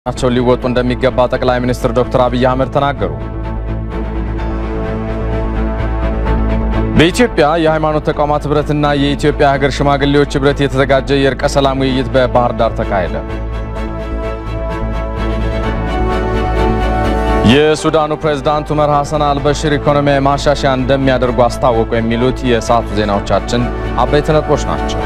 ናቸውን ሊወጡ እንደሚገባ ጠቅላይ ሚኒስትር ዶክተር አብይ አህመድ ተናገሩ። በኢትዮጵያ የሃይማኖት ተቋማት ህብረትና የኢትዮጵያ ሀገር ሽማግሌዎች ህብረት የተዘጋጀ የእርቀ ሰላም ውይይት በባህር ዳር ተካሄደ። የሱዳኑ ፕሬዝዳንት ዑመር ሐሰን አልበሽር ኢኮኖሚያዊ ማሻሻያ እንደሚያደርጉ አስታወቁ። የሚሉት የሰዓቱ ዜናዎቻችን አበይት ነጥቦች ናቸው።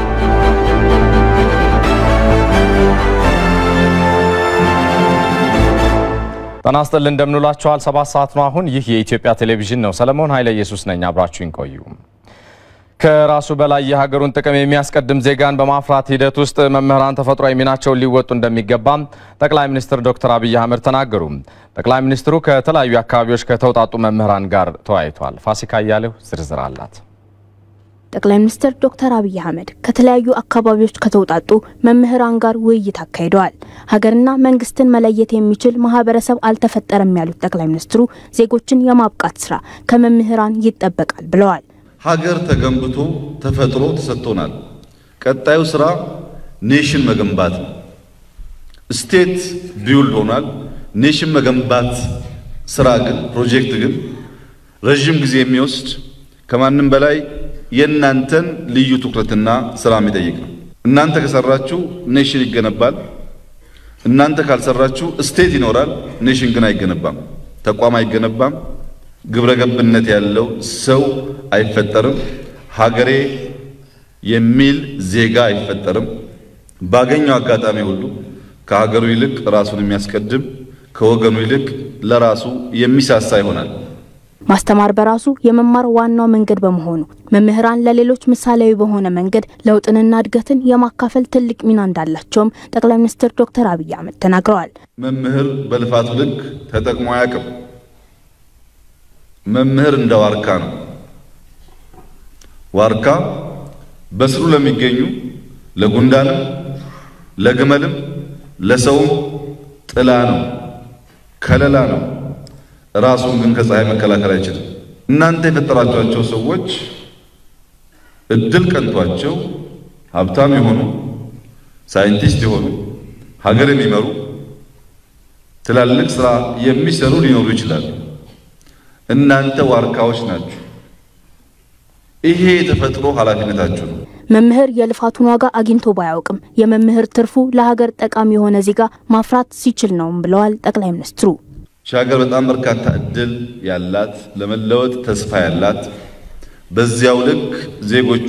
ጤና ይስጥልን እንደምንውላችኋል። ሰባት ሰዓት ነው አሁን። ይህ የኢትዮጵያ ቴሌቪዥን ነው። ሰለሞን ኃይለ ኢየሱስ ነኝ። አብራችሁኝ ቆዩ። ከራሱ በላይ የሀገሩን ጥቅም የሚያስቀድም ዜጋን በማፍራት ሂደት ውስጥ መምህራን ተፈጥሯዊ ሚናቸውን ሊወጡ እንደሚገባም ጠቅላይ ሚኒስትር ዶክተር አብይ አህመድ ተናገሩ። ጠቅላይ ሚኒስትሩ ከተለያዩ አካባቢዎች ከተውጣጡ መምህራን ጋር ተወያይቷል። ፋሲካ እያሌው ዝርዝር አላት። ጠቅላይ ሚኒስትር ዶክተር አብይ አህመድ ከተለያዩ አካባቢዎች ከተውጣጡ መምህራን ጋር ውይይት አካሂደዋል። ሀገርና መንግስትን መለየት የሚችል ማህበረሰብ አልተፈጠረም ያሉት ጠቅላይ ሚኒስትሩ ዜጎችን የማብቃት ስራ ከመምህራን ይጠበቃል ብለዋል። ሀገር ተገንብቶ ተፈጥሮ ተሰጥቶናል። ቀጣዩ ስራ ኔሽን መገንባት ነው። ስቴት ቢውልድ ሆኗል። ኔሽን መገንባት ስራ ግን ፕሮጀክት ግን ረዥም ጊዜ የሚወስድ ከማንም በላይ የእናንተን ልዩ ትኩረትና ስራ የሚጠይቅ ነው። እናንተ ከሰራችሁ ኔሽን ይገነባል። እናንተ ካልሰራችሁ ስቴት ይኖራል፣ ኔሽን ግን አይገነባም፣ ተቋም አይገነባም። ግብረ ገብነት ያለው ሰው አይፈጠርም። ሀገሬ የሚል ዜጋ አይፈጠርም። ባገኘው አጋጣሚ ሁሉ ከሀገሩ ይልቅ ራሱን የሚያስቀድም ከወገኑ ይልቅ ለራሱ የሚሳሳ ይሆናል። ማስተማር በራሱ የመማር ዋናው መንገድ በመሆኑ መምህራን ለሌሎች ምሳሌያዊ በሆነ መንገድ ለውጥንና እድገትን የማካፈል ትልቅ ሚና እንዳላቸውም ጠቅላይ ሚኒስትር ዶክተር አብይ አህመድ ተናግረዋል። መምህር በልፋቱ ልክ ተጠቅሞ አያውቅም። መምህር እንደ ዋርካ ነው። ዋርካ በስሩ ለሚገኙ ለጉንዳንም፣ ለግመልም፣ ለሰውም ጥላ ነው፣ ከለላ ነው። ራሱን ግን ከፀሐይ መከላከል አይችልም። እናንተ የፈጠራችኋቸው ሰዎች እድል ቀንቷቸው ሀብታም የሆኑ ሳይንቲስት የሆኑ ሀገር የሚመሩ ትላልቅ ስራ የሚሰሩ ሊኖሩ ይችላሉ። እናንተ ዋርካዎች ናችሁ። ይሄ የተፈጥሮ ኃላፊነታችሁ ነው። መምህር የልፋቱን ዋጋ አግኝቶ ባያውቅም የመምህር ትርፉ ለሀገር ጠቃሚ የሆነ ዜጋ ማፍራት ሲችል ነውም ብለዋል ጠቅላይ ሚኒስትሩ። ሀገር በጣም በርካታ እድል ያላት ለመለወጥ ተስፋ ያላት በዚያው ልክ ዜጎቿ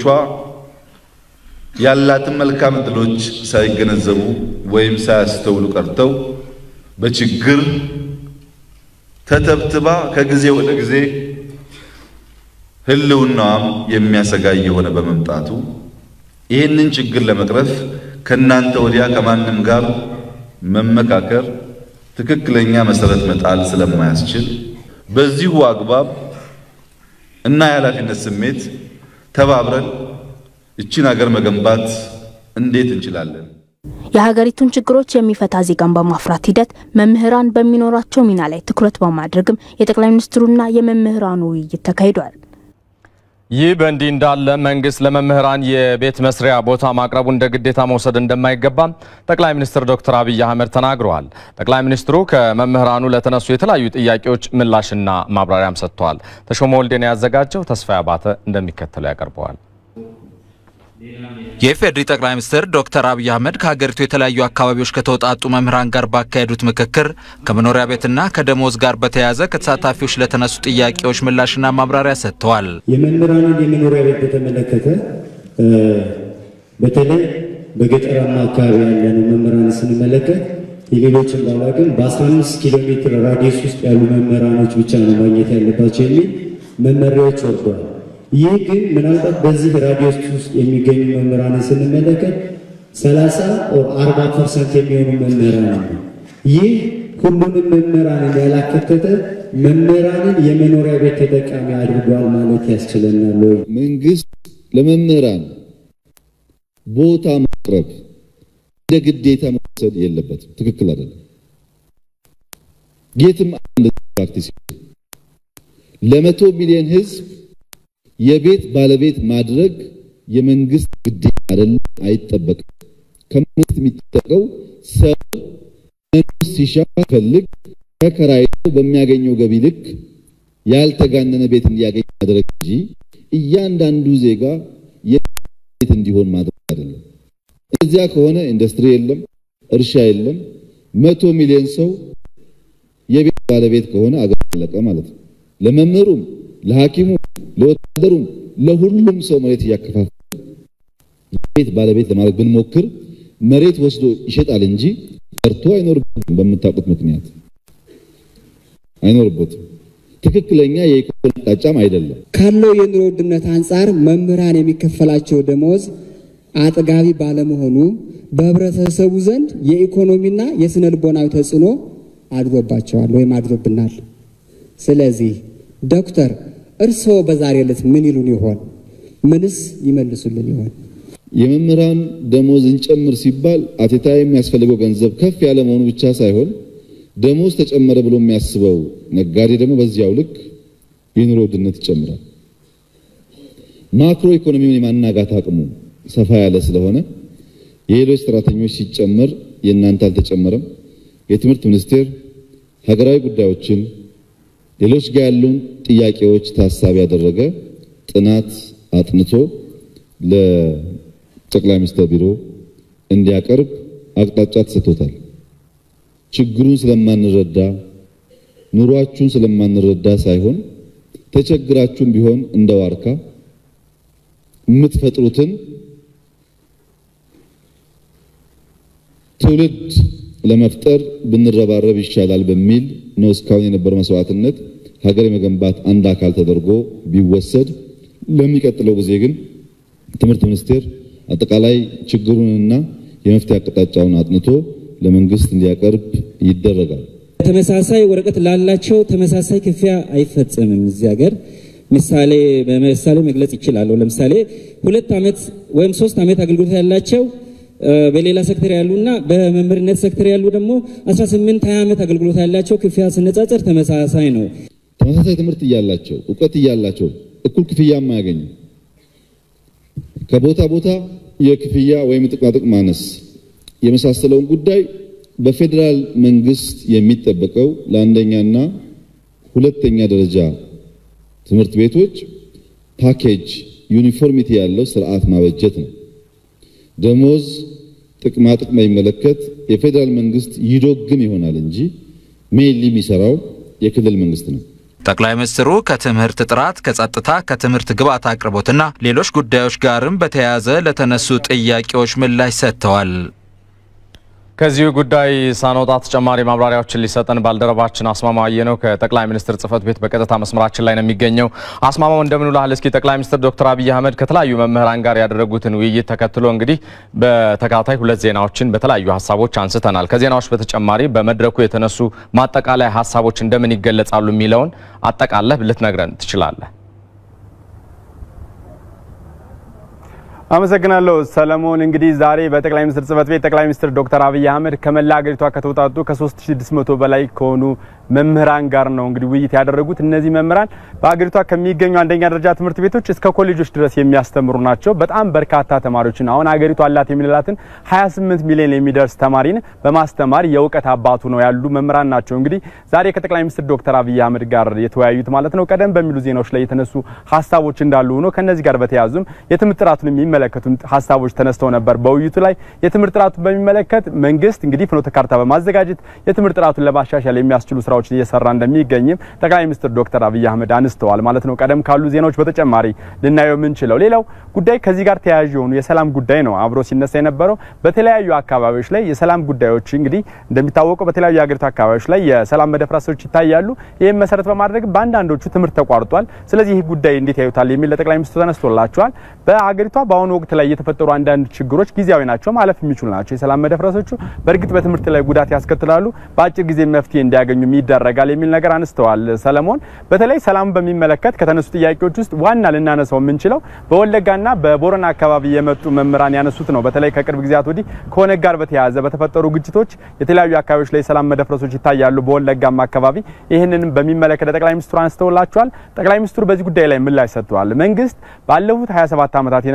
ያላትን መልካም እድሎች ሳይገነዘቡ ወይም ሳያስተውሉ ቀርተው በችግር ተተብትባ ከጊዜ ወደ ጊዜ ሕልውናዋም የሚያሰጋ የሆነ በመምጣቱ ይህንን ችግር ለመቅረፍ ከእናንተ ወዲያ ከማንም ጋር መመካከር ትክክለኛ መሰረት መጣል ስለማያስችል በዚሁ አግባብ እና የኃላፊነት ስሜት ተባብረን እቺን ሀገር መገንባት እንዴት እንችላለን? የሀገሪቱን ችግሮች የሚፈታ ዜጋን በማፍራት ሂደት መምህራን በሚኖራቸው ሚና ላይ ትኩረት በማድረግም የጠቅላይ ሚኒስትሩና የመምህራኑ ውይይት ተካሂዷል። ይህ በእንዲህ እንዳለ መንግስት ለመምህራን የቤት መስሪያ ቦታ ማቅረቡ እንደ ግዴታ መውሰድ እንደማይገባም ጠቅላይ ሚኒስትር ዶክተር አብይ አህመድ ተናግረዋል። ጠቅላይ ሚኒስትሩ ከመምህራኑ ለተነሱ የተለያዩ ጥያቄዎች ምላሽና ማብራሪያም ሰጥተዋል። ተሾመ ወልዴን ያዘጋጀው ተስፋ አባተ እንደሚከተለው ያቀርበዋል። የኢፌዴሪ ጠቅላይ ሚኒስትር ዶክተር አብይ አህመድ ከሀገሪቱ የተለያዩ አካባቢዎች ከተውጣጡ መምህራን ጋር ባካሄዱት ምክክር ከመኖሪያ ቤትና ከደሞዝ ጋር በተያያዘ ከተሳታፊዎች ለተነሱ ጥያቄዎች ምላሽና ማብራሪያ ሰጥተዋል። የመምህራንን የመኖሪያ ቤት በተመለከተ በተለይ በገጠራማ አካባቢ ያለን መምህራን ስንመለከት የሌሎችን ባላቅም በ15 ኪሎ ሜትር ራዲየስ ውስጥ ያሉ መምህራኖች ብቻ ነው ማግኘት ያለባቸው የሚል መመሪያዎች ወርደዋል። ይህ ግን ምናልባት በዚህ ራዲዮስ ውስጥ የሚገኙ መምህራንን ስንመለከት 30 ኦር 40 ፐርሰንት የሚሆኑ መምህራን ነው። ይህ ሁሉንም መምህራንን ያላከተተ መምህራንን የመኖሪያ ቤት ተጠቃሚ አድርጓል ማለት ያስችለናል ወይ? መንግስት ለመምህራን ቦታ ማቅረብ እንደ ግዴታ መውሰድ የለበትም። ትክክል አይደለም። የትም አንድ ፕራክቲስ ለመቶ ሚሊዮን ህዝብ የቤት ባለቤት ማድረግ የመንግስት ግዴታ አይደለም፣ አይጠበቅም። ከመንግስት የሚጠበቀው ሰው መንግስት ሲሻ ፈልግ ተከራይቶ በሚያገኘው ገቢ ልክ ያልተጋነነ ቤት እንዲያገኝ ማድረግ እንጂ እያንዳንዱ ዜጋ የቤት እንዲሆን ማድረግ አይደለም። እዚያ ከሆነ ኢንዱስትሪ የለም፣ እርሻ የለም። መቶ ሚሊዮን ሰው የቤት ባለቤት ከሆነ አገር አለቀ ማለት ነው። ለመምህሩም፣ ለሐኪሙም፣ ለወታደሩም ለሁሉም ሰው መሬት እያከፋፈለ የቤት ባለቤት ለማድረግ ብንሞክር መሬት ወስዶ ይሸጣል እንጂ ሰርቶ አይኖርበትም። በምታውቁት ምክንያት አይኖርበትም። ትክክለኛ የኢኮኖሚ አቅጣጫም አይደለም። ካለው የኑሮ ውድነት አንጻር መምህራን የሚከፈላቸው ደሞዝ አጥጋቢ ባለመሆኑ በህብረተሰቡ ዘንድ የኢኮኖሚና የስነ ልቦናዊ ተጽዕኖ አድሮባቸዋል ወይም አድሮብናል። ስለዚህ ዶክተር እርስዎ በዛሬ ዕለት ምን ይሉን ይሆን? ምንስ ይመልሱልን ይሆን? የመምህራን ደሞዝ እንጨምር ሲባል አቴታ የሚያስፈልገው ገንዘብ ከፍ ያለ መሆኑ ብቻ ሳይሆን ደሞዝ ተጨመረ ብሎ የሚያስበው ነጋዴ ደግሞ በዚያው ልክ የኑሮ ውድነት ይጨምራል። ማክሮ ኢኮኖሚውን የማናጋት አቅሙ ሰፋ ያለ ስለሆነ የሌሎች ሰራተኞች ሲጨመር የእናንተ አልተጨመረም። የትምህርት ሚኒስቴር ሀገራዊ ጉዳዮችን ሌሎች ጋር ያሉን ጥያቄዎች ታሳቢ ያደረገ ጥናት አጥንቶ ለጠቅላይ ሚኒስትር ቢሮ እንዲያቀርብ አቅጣጫ ተሰጥቶታል። ችግሩን ስለማንረዳ ኑሯችሁን ስለማንረዳ ሳይሆን ተቸግራችሁም ቢሆን እንደ ዋርካ የምትፈጥሩትን ትውልድ ለመፍጠር ብንረባረብ ይሻላል በሚል ነው እስካሁን የነበረው መስዋዕትነት ሀገር የመገንባት አንድ አካል ተደርጎ ቢወሰድ፣ ለሚቀጥለው ጊዜ ግን ትምህርት ሚኒስቴር አጠቃላይ ችግሩንና የመፍትሄ አቅጣጫውን አጥንቶ ለመንግስት እንዲያቀርብ ይደረጋል። ተመሳሳይ ወረቀት ላላቸው ተመሳሳይ ክፍያ አይፈጸምም። እዚህ ሀገር ምሳሌ በምሳሌ መግለጽ ይችላለሁ። ለምሳሌ ሁለት ዓመት ወይም ሶስት ዓመት አገልግሎት ያላቸው በሌላ ሴክተር ያሉና በመምህርነት ሴክተር ያሉ ደግሞ 18 20 ዓመት አገልግሎት ያላቸው ክፍያ ስነጻጸር ተመሳሳይ ነው። ተመሳሳይ ትምህርት እያላቸው እውቀት እያላቸው እኩል ክፍያ የማያገኙ ከቦታ ቦታ የክፍያ ወይም ጥቅማጥቅም ማነስ የመሳሰለውን ጉዳይ በፌዴራል መንግስት የሚጠበቀው ለአንደኛና ሁለተኛ ደረጃ ትምህርት ቤቶች ፓኬጅ ዩኒፎርሚቲ ያለው ስርዓት ማበጀት ነው። ደሞዝ፣ ጥቅማ ጥቅም በሚመለከት የፌዴራል መንግስት ይዶግም ይሆናል እንጂ ሜይንሊ የሚሰራው የክልል መንግስት ነው። ጠቅላይ ሚኒስትሩ ከትምህርት ጥራት፣ ከጸጥታ፣ ከትምህርት ግብዓት አቅርቦትና ሌሎች ጉዳዮች ጋርም በተያያዘ ለተነሱ ጥያቄዎች ምላሽ ሰጥተዋል። ከዚሁ ጉዳይ ሳንወጣ ተጨማሪ ማብራሪያዎችን ሊሰጠን ባልደረባችን አስማማው አየነው ከጠቅላይ ሚኒስትር ጽህፈት ቤት በቀጥታ መስመራችን ላይ ነው የሚገኘው። አስማማው እንደምን ውለሃል? እስኪ ጠቅላይ ሚኒስትር ዶክተር አብይ አህመድ ከተለያዩ መምህራን ጋር ያደረጉትን ውይይት ተከትሎ እንግዲህ በተከታታይ ሁለት ዜናዎችን በተለያዩ ሀሳቦች አንስተናል። ከዜናዎች በተጨማሪ በመድረኩ የተነሱ ማጠቃለያ ሀሳቦች እንደምን ይገለጻሉ የሚለውን አጠቃለህ ልትነግረን ትችላለህ? አመሰግናለሁ ሰለሞን። እንግዲህ ዛሬ በጠቅላይ ሚኒስትር ጽህፈት ቤት ጠቅላይ ሚኒስትር ዶክተር አብይ አህመድ ከመላ ሀገሪቷ ከተውጣጡ ከ3600 በላይ ከሆኑ መምህራን ጋር ነው እንግዲህ ውይይት ያደረጉት። እነዚህ መምህራን በሀገሪቷ ከሚገኙ አንደኛ ደረጃ ትምህርት ቤቶች እስከ ኮሌጆች ድረስ የሚያስተምሩ ናቸው። በጣም በርካታ ተማሪዎችን አሁን ሀገሪቷ አላት የሚላትን 28 ሚሊዮን የሚደርስ ተማሪን በማስተማር የእውቀት አባቱ ነው ያሉ መምህራን ናቸው። እንግዲህ ዛሬ ከጠቅላይ ሚኒስትር ዶክተር አብይ አህመድ ጋር የተወያዩት ማለት ነው። ቀደም በሚሉ ዜናዎች ላይ የተነሱ ሀሳቦች እንዳሉ ሆኖ ከነዚህ ጋር በተያያዙም የትምህርት ጥራቱን የሚመለከቱ ሀሳቦች ተነስተው ነበር። በውይይቱ ላይ የትምህርት ጥራቱን በሚመለከት መንግስት እንግዲህ ፍኖተ ካርታ በማዘጋጀት የትምህርት ጥራቱን ለማሻሻል የሚያስችሉ ስራዎችን እየሰራ እንደሚገኝም ጠቅላይ ሚኒስትር ዶክተር አብይ አህመድ አንስተዋል ማለት ነው። ቀደም ካሉ ዜናዎች በተጨማሪ ልናየው የምንችለው ሌላው ጉዳይ ከዚህ ጋር ተያያዥ የሆኑ የሰላም ጉዳይ ነው አብሮ ሲነሳ የነበረው በተለያዩ አካባቢዎች ላይ የሰላም ጉዳዮች እንግዲህ እንደሚታወቀው በተለያዩ የሀገሪቱ አካባቢዎች ላይ የሰላም መደፍረሶች ይታያሉ። ይህም መሰረት በማድረግ በአንዳንዶቹ ትምህርት ተቋርጧል። ስለዚህ ይህ ጉዳይ እንዴት ያዩታል የሚል ለጠቅላይ ሚኒስትሩ ተነስቶላቸዋል። በሀገሪቷ በአሁኑ ወቅት ላይ የተፈጠሩ አንዳንድ ችግሮች ጊዜያዊ ናቸው፣ ማለፍ የሚችሉ ናቸው። የሰላም መደፍረሶቹ በእርግጥ በትምህርት ላይ ጉዳት ያስከትላሉ፣ በአጭር ጊዜ መፍትሄ እንዲያገኙ ይደረጋል የሚል ነገር አንስተዋል። ሰለሞን በተለይ ሰላም በሚመለከት ከተነሱ ጥያቄዎች ውስጥ ዋና ልናነሳው የምንችለው በወለጋና በቦረና አካባቢ የመጡ መምህራን ያነሱት ነው። በተለይ ከቅርብ ጊዜያት ወዲህ ከኦነግ ጋር በተያያዘ በተፈጠሩ ግጭቶች የተለያዩ አካባቢዎች ላይ የሰላም መደፍረሶች ይታያሉ። በወለጋም አካባቢ ይህንንም በሚመለከት ጠቅላይ ሚኒስትሩ አንስተውላቸዋል። ጠቅላይ ሚኒስትሩ በዚህ ጉዳይ ላይ ምላሽ ሰጥተዋል። መንግስት ባለፉት 27 ዓመታት የነበሩ ችግሮች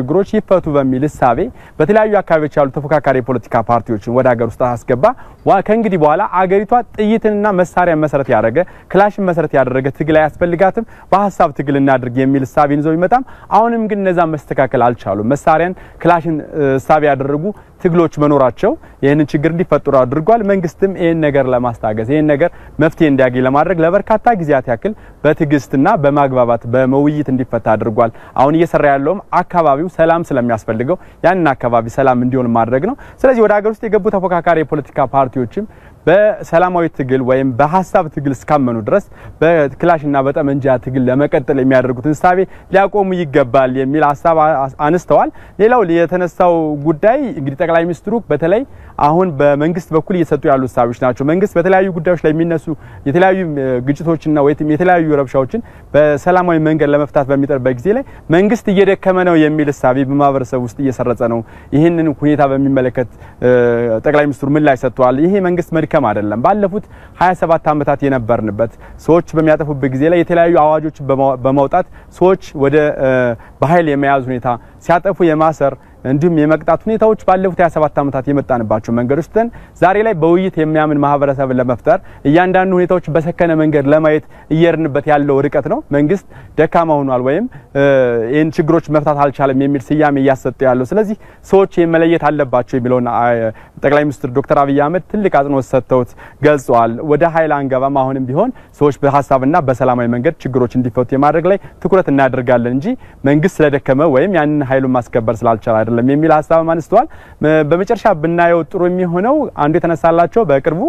ችግሮች ይፈቱ በሚል እሳቤ በተለያዩ አካባቢዎች ያሉ ተፎካካሪ የፖለቲካ ፓርቲዎችን ወደ ሀገር ውስጥ አስገባ። ከእንግዲህ በኋላ አገሪቷ ጥይትንና መሳሪያ መሰረት ያደረገ ክላሽን መሰረት ያደረገ ትግል አያስፈልጋትም፣ በሀሳብ ትግል እናድርግ የሚል እሳቤን ይዘው ቢመጣም አሁንም ግን እነዛ መስተካከል አልቻሉም። መሳሪያን ክላሽን እሳቤ ያደረጉ ትግሎች መኖራቸው ይህንን ችግር እንዲፈጠሩ አድርጓል። መንግስትም ይህን ነገር ለማስታገስ ይህን ነገር መፍትሄ እንዲያገኝ ለማድረግ ለበርካታ ጊዜያት ያክል በትዕግስትና በማግባባት በመውይይት እንዲፈታ አድርጓል። አሁን እየሰራ ያለውም አካባቢው ሰላም ስለሚያስፈልገው ያንን አካባቢ ሰላም እንዲሆን ማድረግ ነው። ስለዚህ ወደ ሀገር ውስጥ የገቡ ተፎካካሪ የፖለቲካ ፓርቲዎችም በሰላማዊ ትግል ወይም በሀሳብ ትግል እስካመኑ ድረስ በክላሽና በጠመንጃ ትግል ለመቀጠል የሚያደርጉትን እሳቤ ሊያቆሙ ይገባል የሚል ሀሳብ አነስተዋል። ሌላው የተነሳው ጉዳይ እንግዲህ ጠቅላይ ሚኒስትሩ በተለይ አሁን በመንግስት በኩል እየሰጡ ያሉ እሳቤዎች ናቸው። መንግስት በተለያዩ ጉዳዮች ላይ የሚነሱ የተለያዩ ግጭቶችና ወይም የተለያዩ ረብሻዎችን በሰላማዊ መንገድ ለመፍታት በሚጠርበት ጊዜ ላይ መንግስት እየደከመ ነው የሚል እሳቤ በማህበረሰብ ውስጥ እየሰረጸ ነው። ይህንን ሁኔታ በሚመለከት ጠቅላይ ሚኒስትሩ ምላሽ ሰጥተዋል። ይሄ መንግስት መድከም አይደለም። ባለፉት 27 ዓመታት የነበርንበት ሰዎች በሚያጠፉበት ጊዜ ላይ የተለያዩ አዋጆች በማውጣት ሰዎች ወደ በኃይል የመያዝ ሁኔታ ሲያጠፉ የማሰር እንዲሁም የመቅጣት ሁኔታዎች ባለፉት 27 ዓመታት የመጣንባቸው መንገዶች ትተን ዛሬ ላይ በውይይት የሚያምን ማህበረሰብን ለመፍጠር እያንዳንዱ ሁኔታዎች በሰከነ መንገድ ለማየት እየርንበት ያለው ርቀት ነው። መንግስት ደካማ ሆኗል ወይም ይህን ችግሮች መፍታት አልቻለም የሚል ስያሜ እያሰጠ ያለው። ስለዚህ ሰዎች መለየት አለባቸው የሚለውን ጠቅላይ ሚኒስትር ዶክተር አብይ አህመድ ትልቅ አጽንኦት ሰጥተውት ገልጸዋል። ወደ ኃይል አንገባም፣ አሁንም ቢሆን ሰዎች በሀሳብና በሰላማዊ መንገድ ችግሮች እንዲፈቱ የማድረግ ላይ ትኩረት እናደርጋለን እንጂ መንግስት ስለደከመ ወይም ያንን ኃይሉን ማስከበር ስላልቻለ አይደለም የሚል ሀሳብ አንስተዋል። በመጨረሻ ብናየው ጥሩ የሚሆነው አንዱ የተነሳላቸው በቅርቡ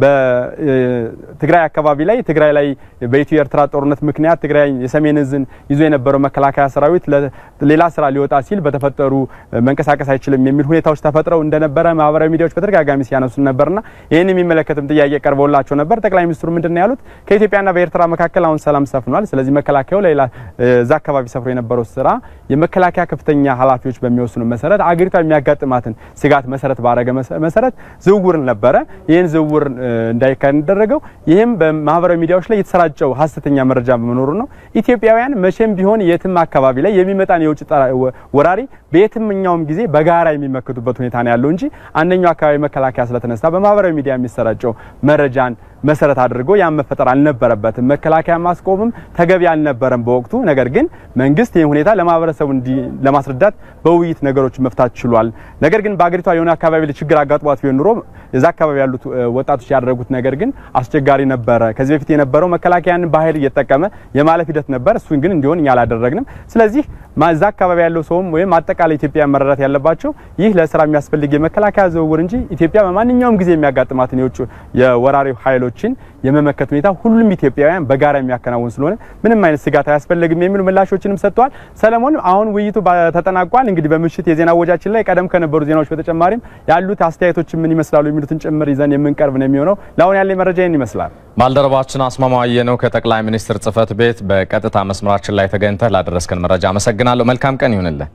በትግራይ አካባቢ ላይ ትግራይ ላይ በኢትዮ ኤርትራ ጦርነት ምክንያት ትግራይ የሰሜን እዝን ይዞ የነበረው መከላከያ ሰራዊት ሌላ ስራ ሊወጣ ሲል በተፈጠሩ መንቀሳቀስ አይችልም የሚል ሁኔታዎች ተፈጥረው እንደነበረ ማህበራዊ ሚዲያዎች በተደጋጋሚ ሲያነሱ ነበርና ይህን የሚመለከትም ጥያቄ ቀርቦላቸው ነበር። ጠቅላይ ሚኒስትሩ ምንድን ያሉት ከኢትዮጵያና በኤርትራ መካከል አሁን ሰላም ሰፍኗል። ስለዚህ መከላከያው ሌላ እዛ አካባቢ ሰፍሮ የነበረው ስራ የመከላከያ ከፍተኛ ኃላፊዎች በሚወስኑ መሰረት አገሪቷ የሚያጋጥማትን ስጋት መሰረት ባረገ መሰረት ዝውውር ነበረ። ይህን ዝውውር እንዳይካሄድ እንደረገው ይህም በማህበራዊ ሚዲያዎች ላይ የተሰራጨው ሀሰተኛ መረጃ በመኖሩ ነው። ኢትዮጵያውያን መቼም ቢሆን የትም አካባቢ ላይ የሚመጣን የውጭ ወራሪ በየትኛውም ጊዜ በጋራ የሚመክቱበት ሁኔታ ነው ያለው እንጂ አንደኛው አካባቢ መከላከያ ስለተነሳ በማህበራዊ ሚዲያ የሚሰራጨው መረጃን መሰረት አድርጎ ያን መፈጠር አልነበረበትም። መከላከያ ማስቆምም ተገቢ አልነበረም በወቅቱ። ነገር ግን መንግስት ይህን ሁኔታ ለማህበረሰቡ ለማስረዳት በውይይት ነገሮች መፍታት ችሏል። ነገር ግን በአገሪቷ የሆነ አካባቢ ላይ ችግር አጋጥሟት ቢሆን ኑሮ እዛ አካባቢ ያሉት ወጣቶች ያደረጉት ነገር ግን አስቸጋሪ ነበረ። ከዚህ በፊት የነበረው መከላከያን በኃይል እየተጠቀመ የማለፍ ሂደት ነበር። እሱን ግን እንዲሆን እኛ አላደረግንም። ስለዚህ እዛ አካባቢ ያለው ሰውም ወይም አጠቃላይ ኢትዮጵያ መረዳት ያለባቸው ይህ ለስራ የሚያስፈልግ የመከላከያ ዝውውር እንጂ ኢትዮጵያ በማንኛውም ጊዜ የሚያጋጥማትን የውጭ የወራሪ ኃይሎችን የመመከት ሁኔታ ሁሉም ኢትዮጵያውያን በጋራ የሚያከናውን ስለሆነ ምንም አይነት ስጋት አያስፈልግም የሚሉ ምላሾችንም ሰጥተዋል። ሰለሞን፣ አሁን ውይይቱ ተጠናቋል። እንግዲህ በምሽት የዜና ወጃችን ላይ ቀደም ከነበሩ ዜናዎች በተጨማሪም ያሉት አስተያየቶች ምን ይመስላሉ የሚሉትን ጭምር ይዘን የምንቀርብ ነው የሚሆነው። ለአሁን ያለ መረጃ ይህን ይመስላል። ባልደረባችን አስማማየ ነው ከጠቅላይ ሚኒስትር ጽህፈት ቤት በቀጥታ መስመራችን ላይ ተገኝተህ ላደረስከን መረጃ አመሰግናለሁ። መልካም ቀን ይሁንልህ።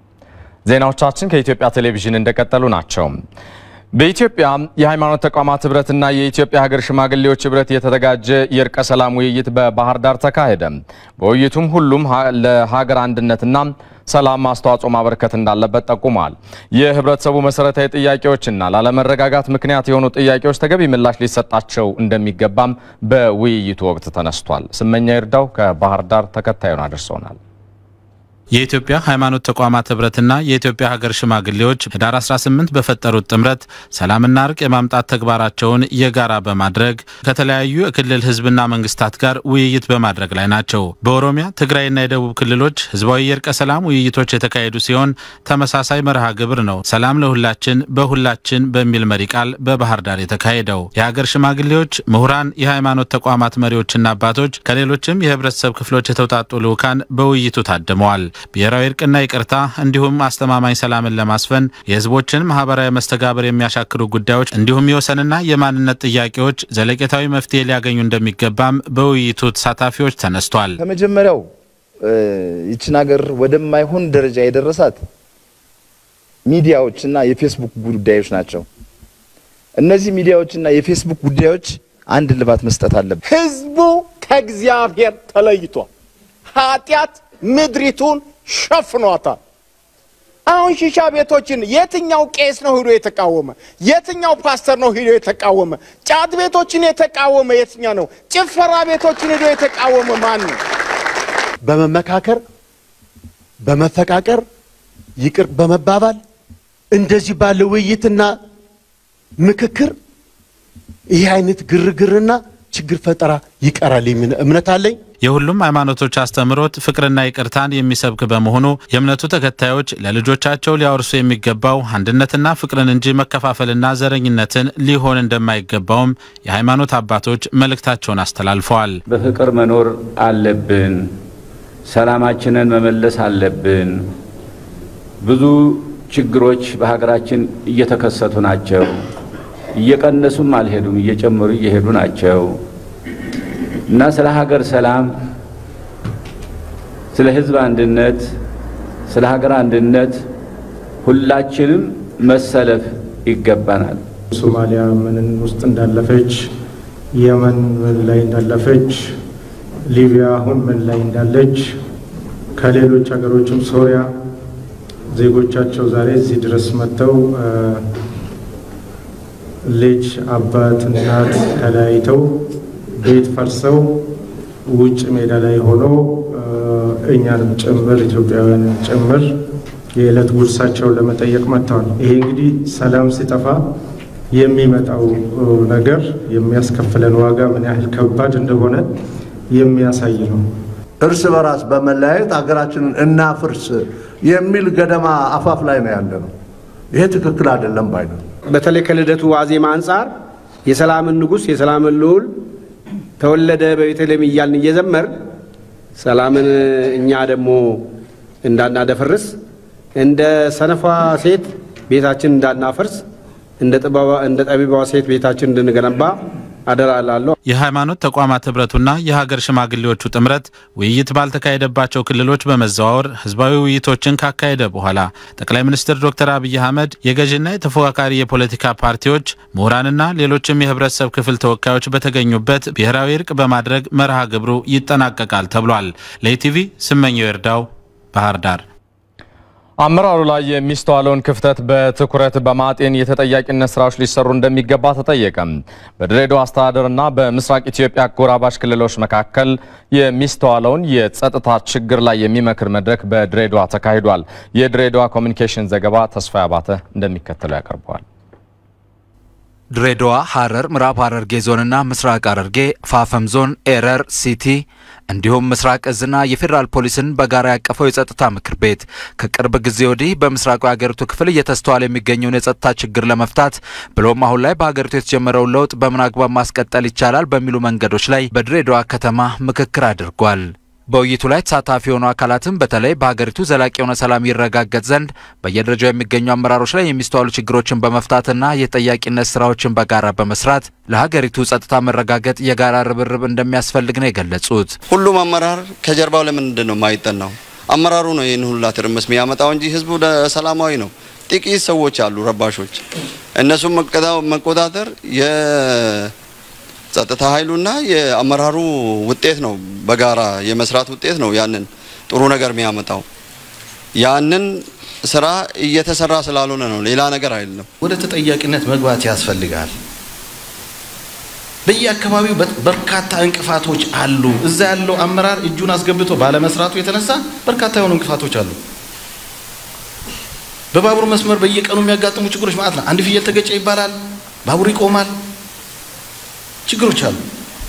ዜናዎቻችን ከኢትዮጵያ ቴሌቪዥን እንደቀጠሉ ናቸው። በኢትዮጵያ የሃይማኖት ተቋማት ህብረትና የኢትዮጵያ ሀገር ሽማግሌዎች ህብረት የተዘጋጀ የእርቀ ሰላም ውይይት በባህር ዳር ተካሄደ። በውይይቱም ሁሉም ለሀገር አንድነትና ሰላም አስተዋጽኦ ማበረከት እንዳለበት ጠቁመዋል። የህብረተሰቡ መሰረታዊ ጥያቄዎችና ላለመረጋጋት ምክንያት የሆኑ ጥያቄዎች ተገቢ ምላሽ ሊሰጣቸው እንደሚገባም በውይይቱ ወቅት ተነስቷል። ስመኛ ይርዳው ከባህር ዳር ተከታዩን አድርሶናል። የኢትዮጵያ ሃይማኖት ተቋማት ህብረትና የኢትዮጵያ ሀገር ሽማግሌዎች ህዳር 18 በፈጠሩት ጥምረት ሰላምና እርቅ የማምጣት ተግባራቸውን የጋራ በማድረግ ከተለያዩ የክልል ህዝብና መንግስታት ጋር ውይይት በማድረግ ላይ ናቸው። በኦሮሚያ ትግራይና የደቡብ ክልሎች ህዝባዊ የእርቀ ሰላም ውይይቶች የተካሄዱ ሲሆን ተመሳሳይ መርሃ ግብር ነው ሰላም ለሁላችን በሁላችን በሚል መሪ ቃል በባህር ዳር የተካሄደው። የሀገር ሽማግሌዎች፣ ምሁራን፣ የሃይማኖት ተቋማት መሪዎችና አባቶች ከሌሎችም የህብረተሰብ ክፍሎች የተውጣጡ ልዑካን በውይይቱ ታድመዋል። ብሔራዊ እርቅና ይቅርታ እንዲሁም አስተማማኝ ሰላምን ለማስፈን የህዝቦችን ማህበራዊ መስተጋብር የሚያሻክሩ ጉዳዮች እንዲሁም የወሰንና የማንነት ጥያቄዎች ዘለቄታዊ መፍትሄ ሊያገኙ እንደሚገባም በውይይቱ ተሳታፊዎች ተነስቷል። ከመጀመሪያው ይችን ሀገር ወደማይሆን ደረጃ የደረሳት ሚዲያዎችና የፌስቡክ ጉዳዮች ናቸው። እነዚህ ሚዲያዎችና የፌስቡክ ጉዳዮች አንድ ልባት መስጠት አለብን። ህዝቡ ከእግዚአብሔር ተለይቷል። ኃጢአት ምድሪቱን ሸፍኗታል። አሁን ሺሻ ቤቶችን የትኛው ቄስ ነው ሂዶ የተቃወመ? የትኛው ፓስተር ነው ሂዶ የተቃወመ? ጫት ቤቶችን የተቃወመ የትኛው ነው? ጭፈራ ቤቶችን ሂዶ የተቃወመ ማን ነው? በመመካከር በመፈቃቀር ይቅር በመባባል እንደዚህ ባለ ውይይትና ምክክር ይህ አይነት ግርግርና ችግር ፈጠራ ይቀራል የሚል እምነት አለኝ። የሁሉም ሃይማኖቶች አስተምህሮት ፍቅርና ይቅርታን የሚሰብክ በመሆኑ የእምነቱ ተከታዮች ለልጆቻቸው ሊያወርሱ የሚገባው አንድነትና ፍቅርን እንጂ መከፋፈልና ዘረኝነትን ሊሆን እንደማይገባውም የሃይማኖት አባቶች መልእክታቸውን አስተላልፈዋል። በፍቅር መኖር አለብን። ሰላማችንን መመለስ አለብን። ብዙ ችግሮች በሀገራችን እየተከሰቱ ናቸው። እየቀነሱም አልሄዱም፣ እየጨመሩ እየሄዱ ናቸው እና ስለ ሀገር ሰላም፣ ስለ ሕዝብ አንድነት፣ ስለ ሀገር አንድነት ሁላችንም መሰለፍ ይገባናል። ሶማሊያ ምን ውስጥ እንዳለፈች፣ የመን ምን ላይ እንዳለፈች፣ ሊቢያ አሁን ምን ላይ እንዳለች፣ ከሌሎች ሀገሮችም ሶሪያ ዜጎቻቸው ዛሬ እዚህ ድረስ መጥተው ልጅ አባት እናት ተለያይተው ቤት ፈርሰው ውጭ ሜዳ ላይ ሆኖ እኛንም ጭምር ኢትዮጵያውያንን ጭምር የዕለት ጉርሳቸውን ለመጠየቅ መጥተዋል። ይሄ እንግዲህ ሰላም ሲጠፋ የሚመጣው ነገር የሚያስከፍለን ዋጋ ምን ያህል ከባድ እንደሆነ የሚያሳይ ነው። እርስ በራስ በመለያየት ሀገራችንን እናፍርስ የሚል ገደማ አፋፍ ላይ ነው ያለ ነው። ይሄ ትክክል አይደለም ባይ ነው። በተለይ ከልደቱ ዋዜማ አንጻር የሰላምን ንጉሥ የሰላምን ልዑል ተወለደ በቤተልሔም እያልን እየዘመር ሰላምን እኛ ደግሞ እንዳናደፈርስ እንደ ሰነፏ ሴት ቤታችን እንዳናፈርስ እንደ ጠቢባዋ ሴት ቤታችን እንድንገነባ አደራ እላለሁ። የሃይማኖት ተቋማት ህብረቱና የሀገር ሽማግሌዎቹ ጥምረት ውይይት ባልተካሄደባቸው ክልሎች በመዘዋወር ህዝባዊ ውይይቶችን ካካሄደ በኋላ ጠቅላይ ሚኒስትር ዶክተር አብይ አህመድ የገዥና የተፎካካሪ የፖለቲካ ፓርቲዎች ምሁራንና ሌሎችም የህብረተሰብ ክፍል ተወካዮች በተገኙበት ብሔራዊ እርቅ በማድረግ መርሃ ግብሩ ይጠናቀቃል ተብሏል። ለኢቲቪ ስመኘው ይርዳው ባህር ዳር። አመራሩ ላይ የሚስተዋለውን ክፍተት በትኩረት በማጤን የተጠያቂነት ስራዎች ሊሰሩ እንደሚገባ ተጠየቀ። በድሬዳዋ አስተዳደርና በምስራቅ ኢትዮጵያ አጎራባች ክልሎች መካከል የሚስተዋለውን የጸጥታ ችግር ላይ የሚመክር መድረክ በድሬዳዋ ተካሂዷል። የድሬዳዋ ኮሚኒኬሽን ዘገባ ተስፋ አባተ እንደሚከተለው ያቀርበዋል። ድሬዳዋ፣ ሐረር፣ ምዕራብ ሐረርጌ ዞንና ምስራቅ ሐረርጌ፣ ፋፈም ዞን፣ ኤረር ሲቲ እንዲሁም ምስራቅ እዝና የፌዴራል ፖሊስን በጋራ ያቀፈው የጸጥታ ምክር ቤት ከቅርብ ጊዜ ወዲህ በምስራቁ የሀገሪቱ ክፍል እየተስተዋለ የሚገኘውን የጸጥታ ችግር ለመፍታት ብሎም አሁን ላይ በሀገሪቱ የተጀመረውን ለውጥ በምን አግባብ ማስቀጠል ይቻላል በሚሉ መንገዶች ላይ በድሬዳዋ ከተማ ምክክር አድርጓል። በውይይቱ ላይ ተሳታፊ የሆኑ አካላትም በተለይ በሀገሪቱ ዘላቂ የሆነ ሰላም ይረጋገጥ ዘንድ በየደረጃው የሚገኙ አመራሮች ላይ የሚስተዋሉ ችግሮችን በመፍታትና የተጠያቂነት ስራዎችን በጋራ በመስራት ለሀገሪቱ ጸጥታ መረጋገጥ የጋራ ርብርብ እንደሚያስፈልግ ነው የገለጹት። ሁሉም አመራር ከጀርባው ለምንድን ነው የማይጠናው? አመራሩ ነው ይህን ሁላ ትርምስ የሚያመጣው እንጂ ህዝቡ ሰላማዊ ነው። ጥቂት ሰዎች አሉ ረባሾች። እነሱም መቆጣጠር ጸጥታ ኃይሉና የአመራሩ ውጤት ነው። በጋራ የመስራት ውጤት ነው። ያንን ጥሩ ነገር የሚያመጣው ያንን ስራ እየተሰራ ስላልሆነ ነው። ሌላ ነገር አይደለም። ወደ ተጠያቂነት መግባት ያስፈልጋል። በየአካባቢው በርካታ እንቅፋቶች አሉ። እዛ ያለው አመራር እጁን አስገብቶ ባለመስራቱ የተነሳ በርካታ የሆኑ እንቅፋቶች አሉ። በባቡር መስመር በየቀኑ የሚያጋጥሙ ችግሮች ማለት ነው። አንድ ፍየል ተገጨ ይባላል፣ ባቡር ይቆማል። ችግሮች አሉ።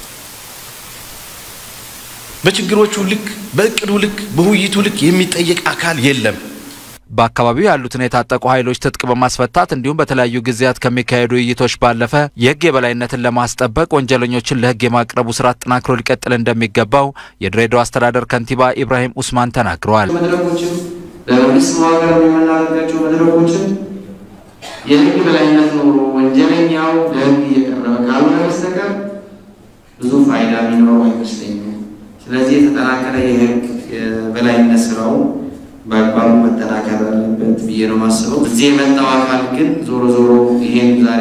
በችግሮቹ ልክ፣ በእቅዱ ልክ፣ በውይይቱ ልክ የሚጠየቅ አካል የለም። በአካባቢው ያሉትን የታጠቁ ኃይሎች ትጥቅ በማስፈታት እንዲሁም በተለያዩ ጊዜያት ከሚካሄዱ ውይይቶች ባለፈ የሕግ የበላይነትን ለማስጠበቅ ወንጀለኞችን ለሕግ የማቅረቡ ስራ አጠናክሮ ሊቀጥል እንደሚገባው የድሬዳዋ አስተዳደር ከንቲባ ኢብራሂም ኡስማን ተናግረዋል። መድረኮችን በመንግስት መዋቅር የምናደርጋቸው መድረኮችን የሕግ በላይነት ኖሮ ወንጀለኛው ለሕግ እየቀረበ ካልሆነ በስተቀር ብዙ ፋይዳ የሚኖረው አይመስለኝም። ስለዚህ የተጠናከረ የሕግ የበላይነት ስራው በአግባቡ መጠናከር አለበት ብዬ ነው የማስበው። እዚህ የመጣው አካል ግን ዞሮ ዞሮ ይሄን ዛሬ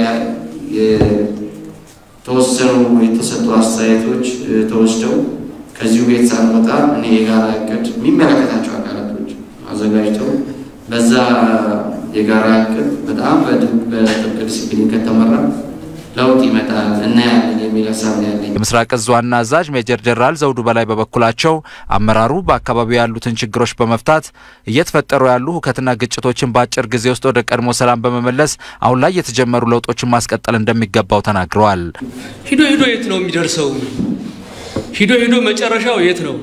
የተወሰኑ የተሰጡ አስተያየቶች ተወስደው ከዚሁ ቤት ሳንወጣ እኔ የጋራ እቅድ የሚመለከታቸው አካላቶች አዘጋጅተው በዛ የጋራ እቅድ በጣም በጥብቅ ዲሲፕሊን ከተመራ ለውጥ ይመጣል እናያለን የሚል ሀሳብ ነው ያለኝ። የምስራቅ እዝ ዋና አዛዥ ሜጀር ጀነራል ዘውዱ በላይ በበኩላቸው አመራሩ በአካባቢው ያሉትን ችግሮች በመፍታት እየተፈጠሩ ያሉ ሁከትና ግጭቶችን በአጭር ጊዜ ውስጥ ወደ ቀድሞ ሰላም በመመለስ አሁን ላይ የተጀመሩ ለውጦችን ማስቀጠል እንደሚገባው ተናግረዋል። ሂዶ ሂዶ የት ነው የሚደርሰው? ሂዶ ሂዶ መጨረሻው የት ነው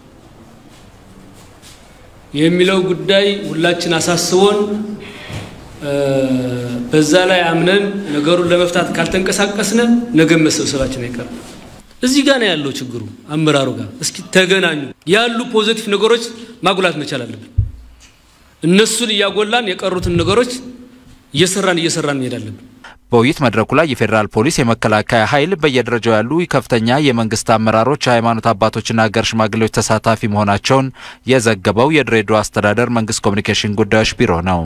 የሚለው ጉዳይ ሁላችን አሳስቦን በዛ ላይ አምነን ነገሩን ለመፍታት ካልተንቀሳቀስነ ነገ መሰብሰባችን አይቀርም። እዚህ ጋር ነው ያለው ችግሩ፣ አመራሩ ጋር። እስኪ ተገናኙ። ያሉ ፖዚቲቭ ነገሮች ማጉላት መቻል አለብን። እነሱን እያጎላን የቀሩትን ነገሮች እየሰራን እየሰራን መሄድ አለብን። በውይይት መድረኩ ላይ የፌዴራል ፖሊስ፣ የመከላከያ ኃይል፣ በየደረጃው ያሉ ከፍተኛ የመንግስት አመራሮች፣ የሃይማኖት አባቶችና ሀገር ሽማግሌዎች ተሳታፊ መሆናቸውን የዘገበው የድሬዳዋ አስተዳደር መንግስት ኮሚኒኬሽን ጉዳዮች ቢሮ ነው።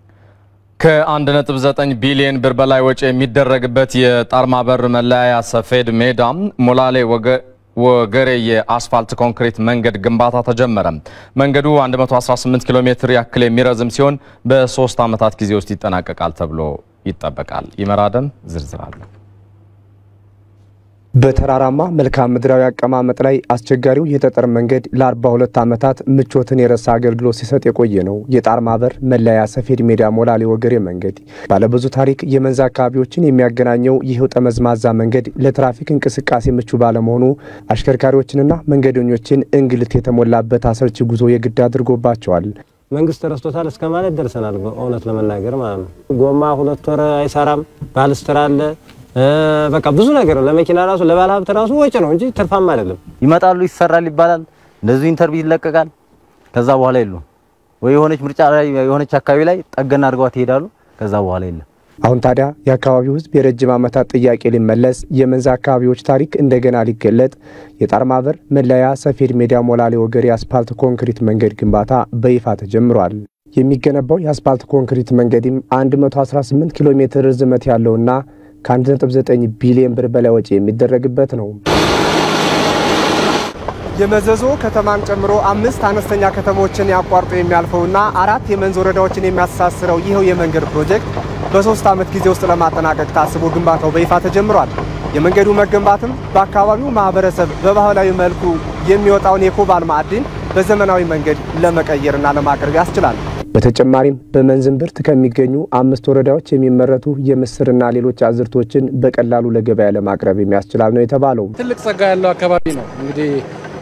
ከ1.9 ቢሊዮን ብር በላይ ወጪ የሚደረግበት የጣርማበር መለያያ ሰፌድ ሜዳ ሞላሌ ወገሬ የአስፋልት ኮንክሪት መንገድ ግንባታ ተጀመረ። መንገዱ 118 ኪሎ ሜትር ያክል የሚረዝም ሲሆን በሶስት ዓመታት ጊዜ ውስጥ ይጠናቀቃል ተብሎ ይጠበቃል። ይመራደም ዝርዝር አለ። በተራራማ መልክዓ ምድራዊ አቀማመጥ ላይ አስቸጋሪው የጠጠር መንገድ ለ42 ዓመታት ምቾትን የረሳ አገልግሎት ሲሰጥ የቆየ ነው። የጣር ማበር መለያ ሰፌድ ሜዳ ሞላሌ ወገሬ መንገድ ባለብዙ ታሪክ የመንዝ አካባቢዎችን የሚያገናኘው ይህው ጠመዝማዛ መንገድ ለትራፊክ እንቅስቃሴ ምቹ ባለመሆኑ አሽከርካሪዎችንና መንገደኞችን እንግልት የተሞላበት አሰልቺ ጉዞ የግድ አድርጎባቸዋል። መንግስት ረስቶታል እስከ ማለት ደርሰናል። እውነት ለመናገር ማለት ነው። ጎማ ሁለት ወር አይሰራም፣ ባልስትራ አለ በቃ ብዙ ነገር ነው። ለመኪና ራሱ ለባለ ሀብት ራሱ ወጪ ነው እንጂ ትርፋማ አይደለም። ይመጣሉ፣ ይሰራል ይባላል፣ እንደዚሁ ኢንተርቪው ይለቀቃል። ከዛ በኋላ የሉም ወይ የሆነች ምርጫ ላይ የሆነች አካባቢ ላይ ጠገና አድርገዋት ይሄዳሉ። ከዛ በኋላ የለም። አሁን ታዲያ የአካባቢው ሕዝብ የረጅም ዓመታት ጥያቄ ሊመለስ የመንዝ አካባቢዎች ታሪክ እንደገና ሊገለጥ የጣር ማበር መለያ ሰፌድ ሜዳ ሞላሌ ወገሬ የአስፓልት ኮንክሪት መንገድ ግንባታ በይፋ ተጀምሯል። የሚገነባው የአስፓልት ኮንክሪት መንገድም 118 ኪሎ ሜትር ርዝመት ያለውና ከ1.9 ቢሊዮን ብር በላይ ወጪ የሚደረግበት ነው። የመዘዞ ከተማን ጨምሮ አምስት አነስተኛ ከተሞችን ያቋርጦ የሚያልፈውና አራት የመንዝ ወረዳዎችን የሚያስተሳስረው ይኸው የመንገድ ፕሮጀክት በሶስት ዓመት ጊዜ ውስጥ ለማጠናቀቅ ታስቦ ግንባታው በይፋ ተጀምሯል። የመንገዱ መገንባትም በአካባቢው ማህበረሰብ በባህላዊ መልኩ የሚወጣውን የኮባል ማዕድን በዘመናዊ መንገድ ለመቀየርና ለማቅረብ ያስችላል። በተጨማሪም በመንዝ እምብርት ከሚገኙ አምስት ወረዳዎች የሚመረቱ የምስርና ሌሎች አዝርቶችን በቀላሉ ለገበያ ለማቅረብ የሚያስችላል ነው የተባለው። ትልቅ ጸጋ ያለው አካባቢ ነው። እንግዲህ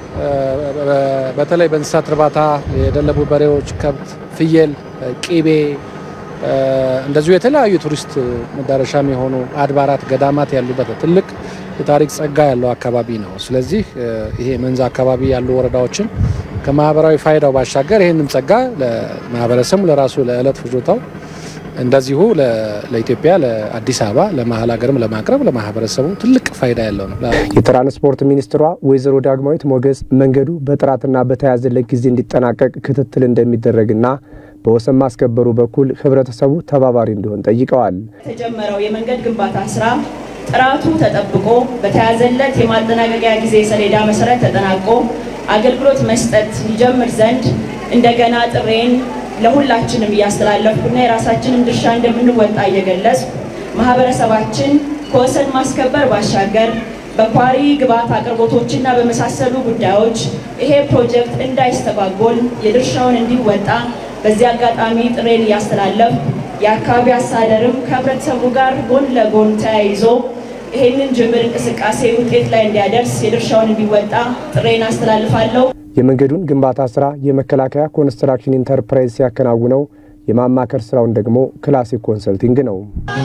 በተለይ በእንስሳት እርባታ የደለቡ በሬዎች፣ ከብት፣ ፍየል፣ ቂቤ እንደዚሁ የተለያዩ ቱሪስት መዳረሻም የሆኑ አድባራት፣ ገዳማት ያሉበት ትልቅ የታሪክ ጸጋ ያለው አካባቢ ነው። ስለዚህ ይሄ መንዝ አካባቢ ያሉ ወረዳዎችን ከማህበራዊ ፋይዳው ባሻገር ይህንም ጸጋ ለማህበረሰቡ ለራሱ ለዕለት ፍጆታው እንደዚሁ ለኢትዮጵያ ለአዲስ አበባ ለመሀል ሀገርም ለማቅረብ ለማህበረሰቡ ትልቅ ፋይዳ ያለው ነው። የትራንስፖርት ሚኒስትሯ ወይዘሮ ዳግማዊት ሞገስ መንገዱ በጥራትና በተያዘለት ጊዜ እንዲጠናቀቅ ክትትል እንደሚደረግና በወሰን ማስከበሩ በኩል ህብረተሰቡ ተባባሪ እንዲሆን ጠይቀዋል። የተጀመረው የመንገድ ግንባታ ስራ ጥራቱ ተጠብቆ በተያዘለት የማጠናቀቂያ ጊዜ ሰሌዳ መሰረት ተጠናቆ አገልግሎት መስጠት ይጀምር ዘንድ እንደገና ጥሬን ለሁላችንም እያስተላለፍኩና የራሳችንን ድርሻ እንደምንወጣ እየገለጽ ማህበረሰባችን ከወሰን ማስከበር ባሻገር በኳሪ ግብዓት አቅርቦቶችና በመሳሰሉ ጉዳዮች ይሄ ፕሮጀክት እንዳይስተጓጎል የድርሻውን እንዲወጣ በዚህ አጋጣሚ ጥሬን እያስተላለፍ የአካባቢ አስተዳደርም ከህብረተሰቡ ጋር ጎን ለጎን ተያይዞ ይህንን ጅምር እንቅስቃሴ ውጤት ላይ እንዲያደርስ የድርሻውን እንዲወጣ ጥሬን አስተላልፋለሁ። የመንገዱን ግንባታ ስራ የመከላከያ ኮንስትራክሽን ኢንተርፕራይዝ ሲያከናውነው የማማከር ስራውን ደግሞ ክላሲክ ኮንሰልቲንግ ነው።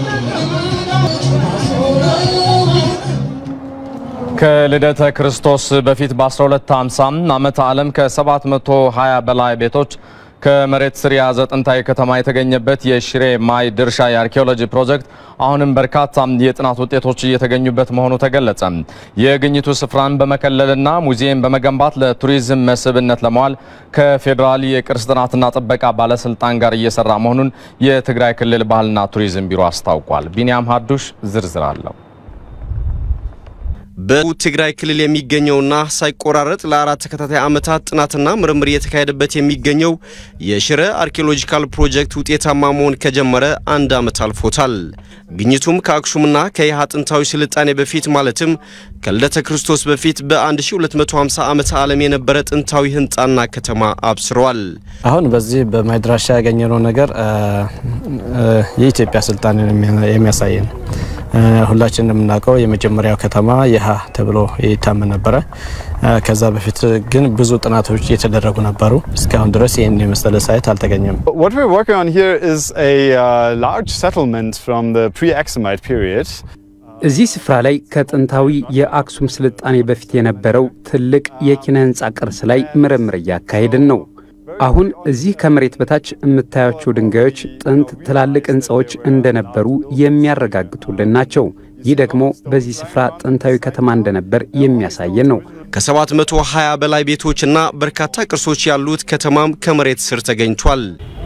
ከልደተ ክርስቶስ በፊት በ1250 ዓመተ ዓለም ከ720 በላይ ቤቶች ከመሬት ስር የያዘ ጥንታዊ ከተማ የተገኘበት የሽሬ ማይ ድርሻ የአርኪኦሎጂ ፕሮጀክት አሁንም በርካታ የጥናት ውጤቶች እየተገኙበት መሆኑ ተገለጸ። የግኝቱ ስፍራን በመከለልና ሙዚየም በመገንባት ለቱሪዝም መስህብነት ለመዋል ከፌዴራል የቅርስ ጥናትና ጥበቃ ባለስልጣን ጋር እየሰራ መሆኑን የትግራይ ክልል ባህልና ቱሪዝም ቢሮ አስታውቋል። ቢኒያም ሀዱሽ ዝርዝር አለው። በትግራይ ክልል የሚገኘውና ሳይቆራረጥ ለአራት ተከታታይ ዓመታት ጥናትና ምርምር እየተካሄደበት የሚገኘው የሽረ አርኪኦሎጂካል ፕሮጀክት ውጤታማ መሆን ከጀመረ አንድ ዓመት አልፎታል። ግኝቱም ከአክሱምና ከይሃ ጥንታዊ ስልጣኔ በፊት ማለትም ከልደተ ክርስቶስ በፊት በ1250 ዓመተ ዓለም የነበረ ጥንታዊ ህንፃና ከተማ አብስረዋል። አሁን በዚህ በማይድራሻ ያገኘነው ነገር የኢትዮጵያ ስልጣኔን የሚያሳይ ነው። ሁላችን እንደምናውቀው የመጀመሪያው ከተማ የሃ ተብሎ ይታመን ነበረ። ከዛ በፊት ግን ብዙ ጥናቶች የተደረጉ ነበሩ። እስካሁን ድረስ ይህን የመሰለ ሳይት አልተገኘም። What we're working on here is a uh, large settlement from the pre-Aksumite period. እዚህ ስፍራ ላይ ከጥንታዊ የአክሱም ስልጣኔ በፊት የነበረው ትልቅ የኪነ ህንፃ ቅርስ ላይ ምርምር እያካሄድን ነው። አሁን እዚህ ከመሬት በታች የምታያቸው ድንጋዮች ጥንት ትላልቅ ህንፃዎች እንደነበሩ የሚያረጋግጡልን ናቸው። ይህ ደግሞ በዚህ ስፍራ ጥንታዊ ከተማ እንደነበር የሚያሳየን ነው። ከ720 በላይ ቤቶችና በርካታ ቅርሶች ያሉት ከተማም ከመሬት ስር ተገኝቷል።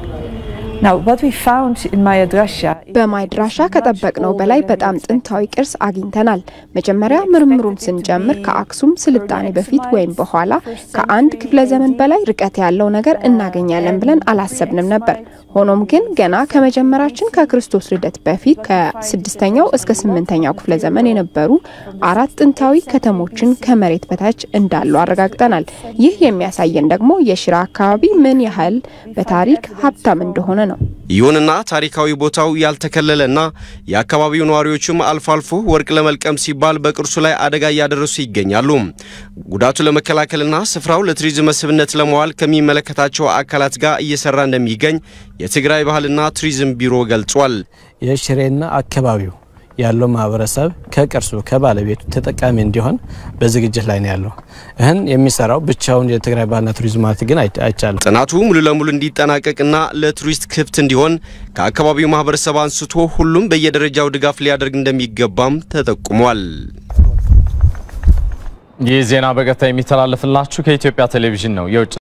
በማይድራሻ ከጠበቅነው በላይ በጣም ጥንታዊ ቅርስ አግኝተናል። መጀመሪያ ምርምሩን ስንጀምር ከአክሱም ስልጣኔ በፊት ወይም በኋላ ከአንድ ክፍለ ዘመን በላይ ርቀት ያለው ነገር እናገኛለን ብለን አላሰብንም ነበር። ሆኖም ግን ገና ከመጀመራችን ከክርስቶስ ልደት በፊት ከስድስተኛው እስከ ስምንተኛው ክፍለ ዘመን የነበሩ አራት ጥንታዊ ከተሞችን ከመሬት በታች እንዳሉ አረጋግጠናል። ይህ የሚያሳየን ደግሞ የሽራ አካባቢ ምን ያህል በታሪክ ሀብታም እንደሆነ ነው። ይሁንና ታሪካዊ ቦታው ያልተከለለና የአካባቢው ነዋሪዎችም አልፎ አልፎ ወርቅ ለመልቀም ሲባል በቅርሱ ላይ አደጋ እያደረሱ ይገኛሉ። ጉዳቱ ለመከላከልና ስፍራው ለቱሪዝም መስህብነት ለመዋል ከሚመለከታቸው አካላት ጋር እየሰራ እንደሚገኝ የትግራይ ባህልና ቱሪዝም ቢሮ ገልጿል። የሽሬና አካባቢው ያለው ማህበረሰብ ከቅርሱ ከባለቤቱ ተጠቃሚ እንዲሆን በዝግጅት ላይ ነው ያለው። ይህን የሚሰራው ብቻውን የትግራይ ባህልና ቱሪዝም ማለት ግን አይቻልም። ጥናቱ ሙሉ ለሙሉ እንዲጠናቀቅና ለቱሪስት ክፍት እንዲሆን ከአካባቢው ማህበረሰብ አንስቶ ሁሉም በየደረጃው ድጋፍ ሊያደርግ እንደሚገባም ተጠቁሟል። ይህ ዜና በቀጥታ የሚተላለፍላችሁ ከኢትዮጵያ ቴሌቪዥን ነው። የውጭ